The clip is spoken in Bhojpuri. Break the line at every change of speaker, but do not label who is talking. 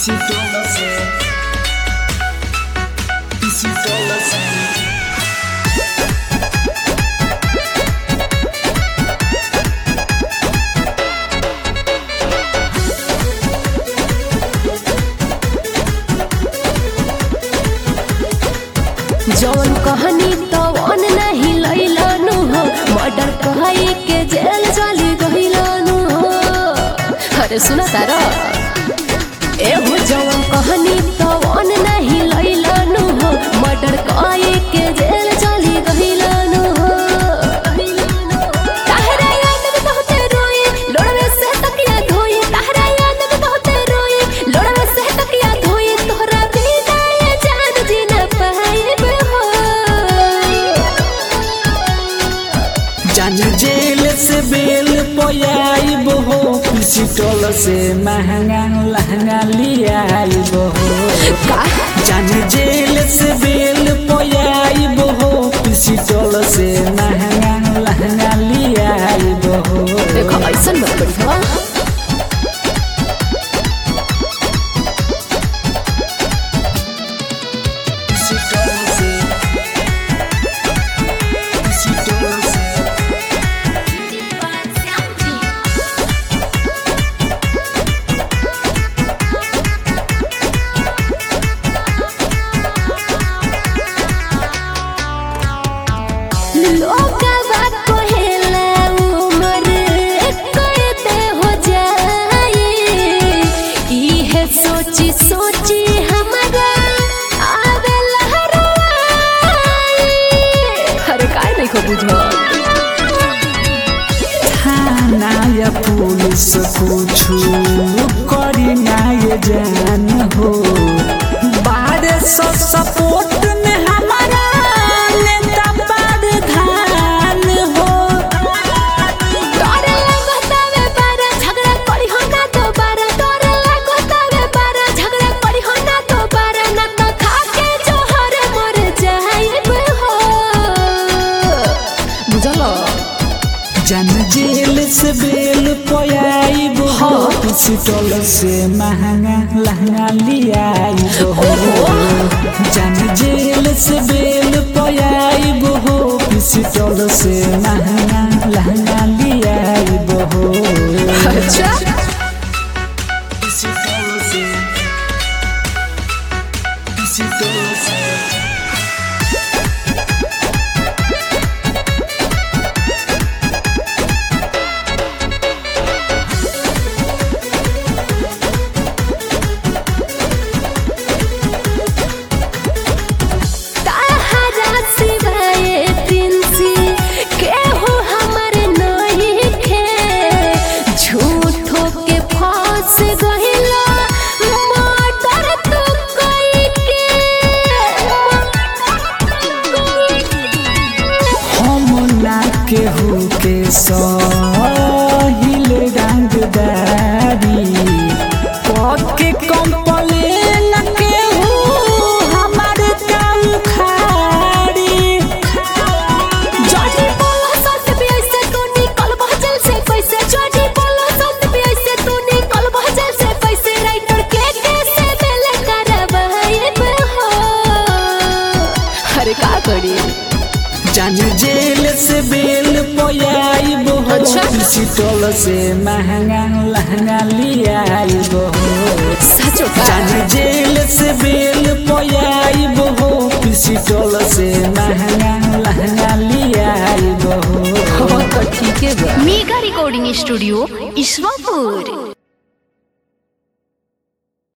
Pisitolas Pisitolas
जौन कहनी तवन नहीं लैलानु हो मर्डर कहई के जेल चली गइलानु हो अरे सुना तारा एहो जौन कहनी तवन नहीं लैलानु हो मर्डर कहई के जेल चली गइलानु हो ताहरा याद में बहुते रोई लोड़वे से तकिया धोई ताहरा याद में बहुते रोई लोड़वे से तकिया धोई तोहरा बिना ये जान जी न पाइब हो
जान जेल से बेल पयाइब हो पिस्टल से महंगा लहंगा लियाइब हो
का
जान जेल से बेल पयाइब हो पिस्टल से महंगा लहंगा लियाइब हो
देखो ऐसन मत करी हो
पिस्टल से पिस्टल से
लोगवा कहेला उमर करते हो जाए इहे सोची सोची हमारा आवे लहराए अरे काय नहीं को बुझो
थाना या पुलिस कुछु करी ना ये जान हो बारे सौ सपोर्ट में हमारा नेता प्रधान हो
तोरे लगतावे बारा झगड़ा करी हो ना दोबारा तोरे लगतावे बारा झगड़ा करी हो ना दोबारा ना तो खा के जोहर मर जाइब हो बुझलो
जन जेल से बेल पयाइब हो पिस्टल से महंगा लहंगा लियाइब हो जन जेल से बेल पयाइब हो पिस्टल से महंगा लहंगा लियाइब हो
अच्छा
पिस्टल से पिस्टल से
ताहरा सिवाय प्रिंसी केहू हमर नहीं खे झूठो के फंस गइला मर्डर तू कई के
हम ना केहू के सहिल रंगदारी पके कंपलेन केहू हमार काम खाड़ी
जॉर्जी बोलो सत भी ऐसे तू निकल बहजल से कैसे जॉर्जी बोलो सत भी ऐसे तू निकल बहजल से कैसे राइटर के कैसे मिल करवाइब हो अरे का करी
जान जेल से बेल पयाइब हो
अच्छा।
पिस्टल से महंगा लहंगा लियाइब हो
सचो का
जान जेल से बेल पयाइब हो पिस्टल से महंगा लहंगा लियाइब हो
हो तो ठीक है बा
मेगा रिकॉर्डिंग स्टूडियो ईश्वरपुर